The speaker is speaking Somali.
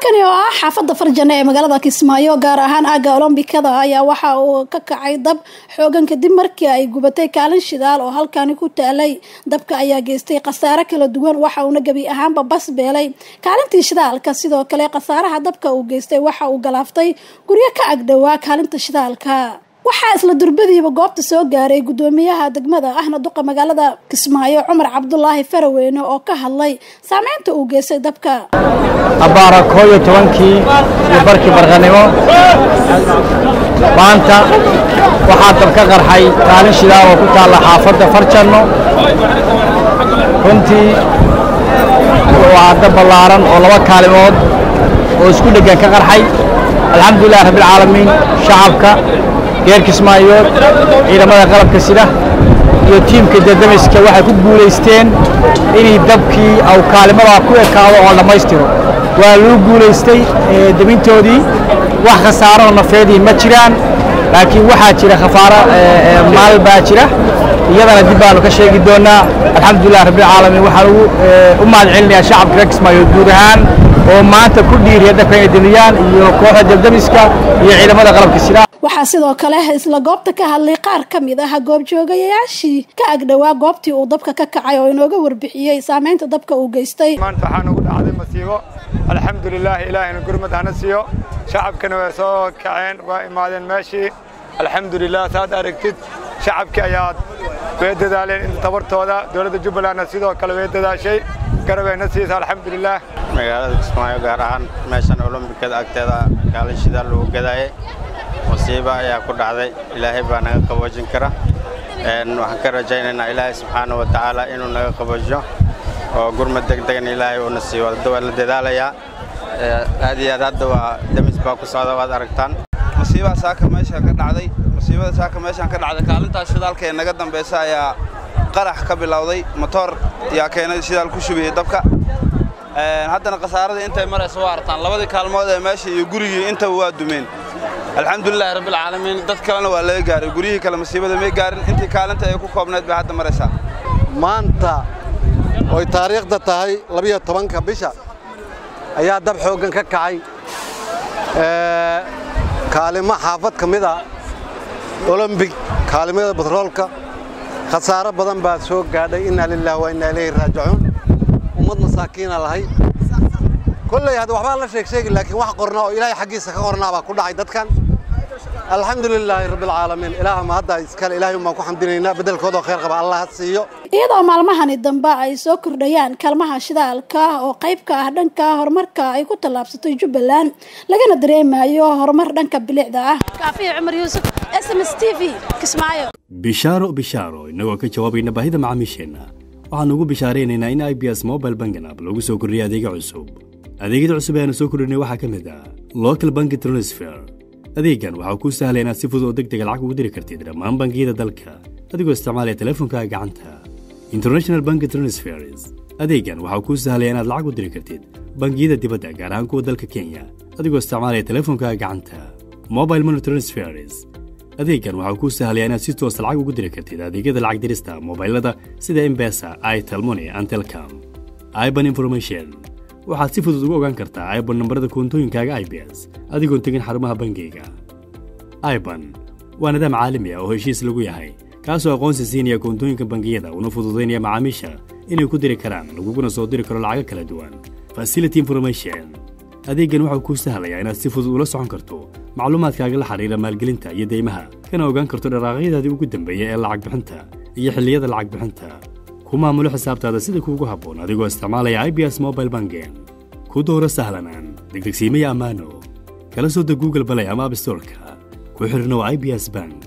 halkani oo ah xaafadda farjane ee magaalada kismaayo gaar ahaan aagga olombikada ayaa waxa uu ka kacay dab xoogan kadib markii ay gubatay kaalin shidaal oo halkani ku taalay dabka ayaa geystay khasaare kala duwan waxa uuna gebi ahaanba bas beelay kaalintii shidaalka sidoo kale khasaaraha dabka uu geystay waxa uu galaaftay guryo ka agdhowaa kaalinta shidaalka waxaa isla durbadiiba goobta soo gaaray guddoomiyaha degmada ahna duqa magaalada kismaayo cumar cabdulaahi faraweyne oo ka hadlay saameynta uu geystay dabka abbaara koo iyo tobankii iyo barkii barqanimo maanta waxaa dab ka qarxay kaalin shidaal oo ku taalla xaafadda farjanno runtii waa dab ballaaran oo laba kaalimood oo isku dheggan ka qarxay alxamdulilah rabbilcaalamiin shacabka reer kismaayood ciidamada qalabka sida iyo tiimka dadamiska waxay ku guulaysteen inay dabkii aw kaalimadaa ku ekaado oo dhammaystiro waa lagu guulaystay debintoodii wax khasaaroo nafeedii ma jiraan laakiin waxaa jira khafaaro maal baa jira iyadana dib baanu ka sheegi doonaa alxamdulilah rabbilcaalamiin waxaan ugu u mahad celinayaa shacabka reer kismaayood guud ahaan oo maanta ku dhiiriya dabka inay demiyaan iyo kooxda dabdamiska iyo ciidamada qalabka sida waxaa sidoo kale isla goobta ka hadlay qaar ka mid ah goobjoogayaashii ka agdhowaa goobtii uu dabka ka kacay oo inooga warbixiyey saameynta dabka uu geystay maanta waxaa nagu dhacday masiibo alxamdulilaah ilaahayna gurmad hana siiyo shacabkana way soo kaceen waa imaadeen meeshii alxamdulilah saad aragtid shacabkii ayaa way dadaaleen inta tabartooda dowladda jubbalandna sidoo kale way dadaashay garabeyna siisa alxamdulilah magaalada kismaayo gaar ahaan meeshan olombikada agteeda kaalin shidaal lagu gadaayay musiibo ayaa ku dhacday ilaahay baa naga qaboojin kara waxaan ka rajaynaynaa ilaahay subxaana wa tacaala inuu naga qaboojiyo oo gurmad degdegan ilaahay uuna siiyo hadda waa la dadaalayaa aad iyo aad hadda waa demis baa ku socda waad aragtaan musiibada saaka meesha ka dhacday musiibada saaka meeshaan ka dhacday kaalintaas shidaalka ee naga dambaysa ayaa qarax ka bilowday motoor yaa keenay shidaal ku shubiyey dabka haddana khasaaradii intay maraysa waa artaan labadii kaalmood ee meesha iyo gurigii intaba waa dumeen alxamdulilahi rabbilcaalamiin dad kalena waa laga gaaray guryihii kale masiibada may gaarin intii kaalinta ay ku koobnayd bay hadda maraysaa maanta oy taariikhda tahay labiyo tobanka bisha ayaa dab xooggan ka kacay kaalimo xaafad ka mid ah olombig kaalimada batroolka khasaaro badan baa soo gaadhay innaa lilahi wa innaa ilayhi raajicuun ummad masaakiina lahay kolley hadda waxbaa la sheeg sheegi laakiin wax qorna oo ilaahay xaggiisa ka qornaa baa ku dhacay dadkan alxamdu lilaahi rabbilcaalamiin ilaah ma hadda iskale ilaahay baan ku xamdinaynaa beddelkoodoo khayr qaba allah ha siiyo iyadoo maalmahani dambe ay soo kordhayaan kaalmaha shidaalka oo qayb ka ah dhanka horumarka ay ku tallaabsatay jubbaland lagana dareemayo horumar dhanka bilicda ah kaafiya cumar yuusuf s m s t v kismaayo bishaaro bishaaro innagoo ka jawaabayna baahida macaamiisheenna waxaanu ugu bishaaraynaynaa in i b s mobile bangan app lagu soo kordhiyay adeega cusub adeegyada cusub ee aanu soo kordhinay waxaa ka mid ah local banki transfer adeegan waxaa kuu sahlaya inaad si fudud oo deg dega lacag ugu diri kartid dhammaan bangiyada dalka adigoo isticmaalaya teleefonkaaga gacanta international banki transfers adeegan waxaa kuu sahlaya inaad lacag u diri kartid bangiyada dibadda gaar ahaan kuwa dalka kenya adigoo isticmaalaya teleefonkaaga gacanta mobile money transfers adeegan waxaa kuu sahlaya inaad si toosa lacag ugu diri kartid adeegyada lacag dirista mobailada sida embesa itelmoni and telcom iban information waxaad si fudud ugu ogaan kartaa iban nambarada koontooyinkaaga i b s adigoon tegin xarumaha bangiyga iban waa nidaam caalami ah oo heshiis lagu yahay kaasoo aqoonsi siinaya koontooyinka bangiyada una fududaynaya macaamiisha inay ku diri karaan laguguna soo diri karo lacago kala duwan facility information adeeggan waxau kuu sahlayaa inaad si fudud ula socon karto macluumaadkaaga la xidhiira maalgelinta iyo deymaha kana ogaan karto dharaaqyadaadii ugu dambeeya ee lacag bixinta iyo xilliyada lacag bixinta ku maamulo xisaabtaada sida kuugu habboon adigoo isticmaalaya i b s mobile bangen ku dooro sahlanaan degdegsiimaya ammaano kala soo deg google balay ama abstorka ku xidhnow i b s bank